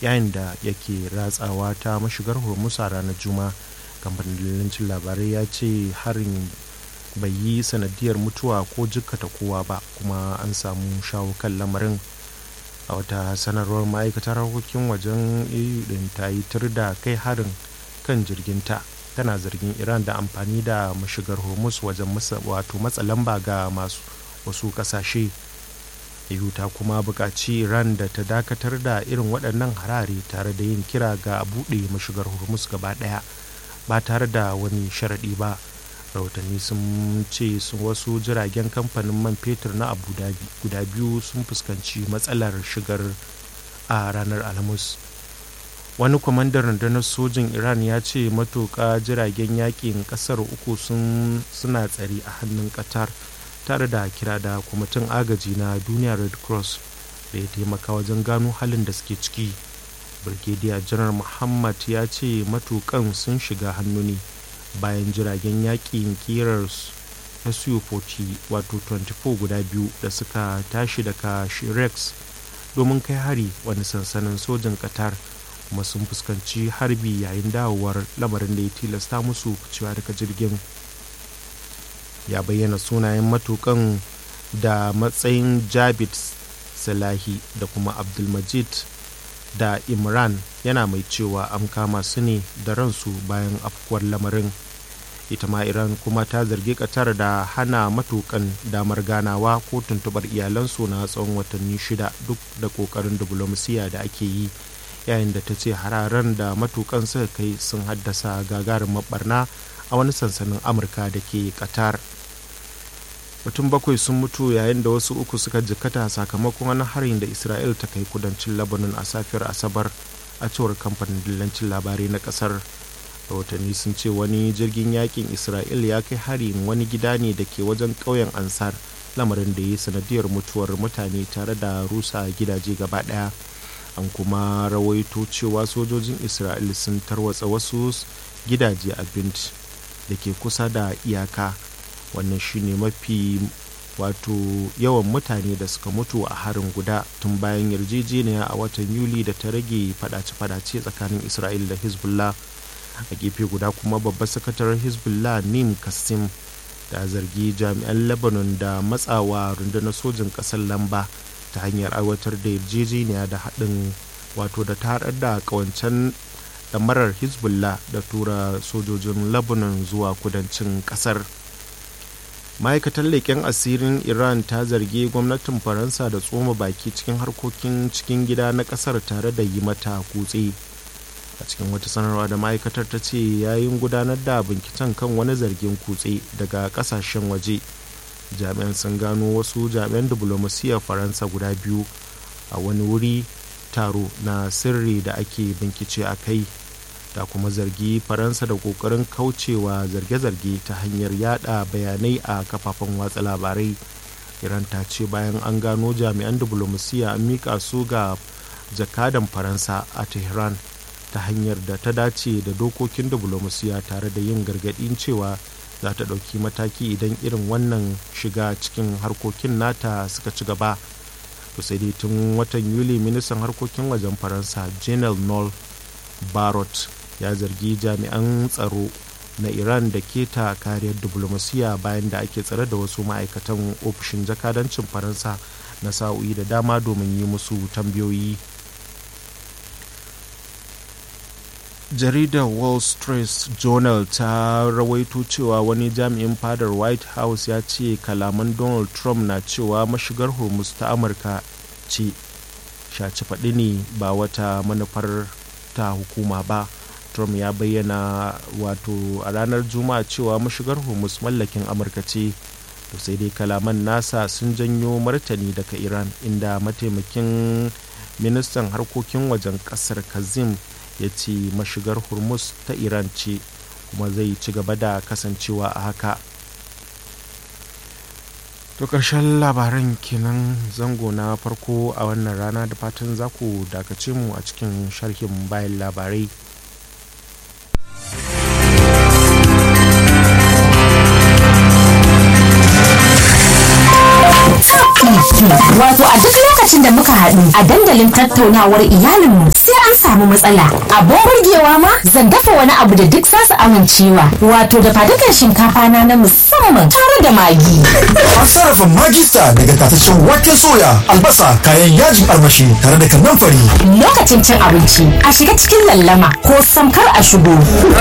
yayin da yake ratsawa ta mashigar hormuz a ranar juma'a kamfanin dillancin labarai ya ce harin bai yi sanadiyar mutuwa ko jikkata kowa ba kuma an samu shawo kan lamarin a wata sanarwar ma'aikatar harkokin wajen eu din ta yi tur da kai harin kan jirginta tana zargin iran da amfani da mashigar hormuz wajen wato matsa lamba ga masu wasu kasashe eu ta kuma buƙaci iran da ta dakatar da irin waɗannan harare tare da yin kira ga buɗe mashigar hormuz gaba ɗaya ba tare da wani sharaɗi ba rahotanni sun ce wasu jiragen kamfanin man fetur na abu dhabi guda biyu sun fuskanci matsalar shigar a ranar alhamis wani kwamandan rundunar sojin iran ya ce matuƙa jiragen yakin ƙasar uku suna tsare a hannun qatar tare da kira da kwamitin agaji na duniya red cross da ya taimaka wajen gano halin da suke ciki brigadier janar muhammad ya ce matukan sun shiga hannu ne bayan jiragen yakin kirar su-40 wato 24 guda biyu da suka tashi daga shirex domin kai hari wani sansanin sojin qatar kuma sun fuskanci harbi yayin dawowar lamarin da ya tilasta musu cewa daga jirgin ya bayyana sunayen matukan da matsayin jabit salahi da kuma abdulmajid da imran yana mai cewa an kama su ne da ransu bayan afkuwar lamarin ita ma iran kuma ta zargi katar da hana matukan damar ganawa ko tuntubar iyalansu na tsawon watanni shida duk da kokarin diplomasiya da ake yi yayin da ta ce hararen da matukan suka kai sun haddasa gagarin mabarna a wani sansanin amurka da ke qatar mutum bakwai sun mutu yayin da wasu uku suka jikkata sakamakon wani harin da isra'il ta kai kudancin lebanon a safiyar asabar a cewar kamfanin dillancin labarai na kasar rahotanni sun ce wani jirgin yakin isra'il ya kai harin wani gida ne da ke wajen ƙauyen ansar lamarin da ya sanadiyar mutuwar mutane tare da rusa gidaje gaba ɗaya an kuma rawaito cewa sojojin isra'il sun tarwatsa wasu gidaje a bint da ke kusa da iyaka wannan shine mafi wato yawan mutane da suka mutu a harin guda tun bayan yarjejeniya a watan yuli da ta rage fadace-fadace tsakanin isra'il da hezbollah a gefe guda kuma babbar sakataren hezbollah nim kassim da zargi jami'an lebanon da matsawa rundunar sojin kasar lamba ta hanyar aiwatar da yarjejeniya da haɗin wato da ta haɗar da ƙawancen ɗamarar hezbollah da tura sojojin lebanon zuwa kudancin ƙasar ma'aikatar leƙen asirin iran ta zargi gwamnatin faransa da tsoma baki cikin harkokin cikin gida na ƙasar tare da yi mata kutse a cikin wata sanarwa da ma'aikatar ta ce yayin gudanar da binciken kan wani zargin kutse daga ƙasashen waje jami'an sun gano wasu jami'an diflomasiyyar faransa guda biyu a wani wuri taro na sirri da ake bincike a kai da kuma zargi faransa da kokarin kaucewa zarge-zarge ta hanyar yada bayanai a kafafen watsa labarai iran ta ce bayan an gano jami'an diflomasiyya an mika su ga jakadan faransa a tehran ta hanyar da ta dace da dokokin diflomasiyya tare da yin gargadin cewa za ta ɗauki mataki idan irin wannan shiga cikin harkokin nata suka ci gaba to sai dai tun watan yuli ministan harkokin wajen faransa janel nol barot ya zargi jami'an tsaro na iran da keta kariyar diplomasiya bayan da ake tsare da wasu ma'aikatan ofishin jakadancin faransa na sa'o'i da dama domin yi musu tambayoyi jaridar wall street journal ta rawaito cewa wani jami'in fadar white house ya ce kalaman donald trump na cewa mashigar hormuz ta amurka ce shaci faɗi ne ba wata manufar ta hukuma ba trump ya bayyana wato a ranar juma'a cewa mashigar hormuz mallakin amurka ce to sai dai kalaman nasa sun janyo martani daga iran inda mataimakin ministan harkokin wajen kasar kazim ya ce mashigar hormuz ta iran ce kuma zai ci gaba da kasancewa a haka to ƙarshen labaran kenan zango na farko a wannan rana da fatan za ku dakace mu a cikin sharhin bayan labarai Wato a duk lokacin da muka haɗu a dandalin tattaunawar iyalinmu sai an samu matsala. Abin burgewa ma zan dafa wani abu da duk zasu amincewa. Wato da fadukan shinkafa na na musamman tare da magi. An sarrafa magista daga tataccen waken soya, albasa, kayan yajin armashi tare da kannan fari. Lokacin cin abinci a shiga cikin lallama ko samkar a shigo.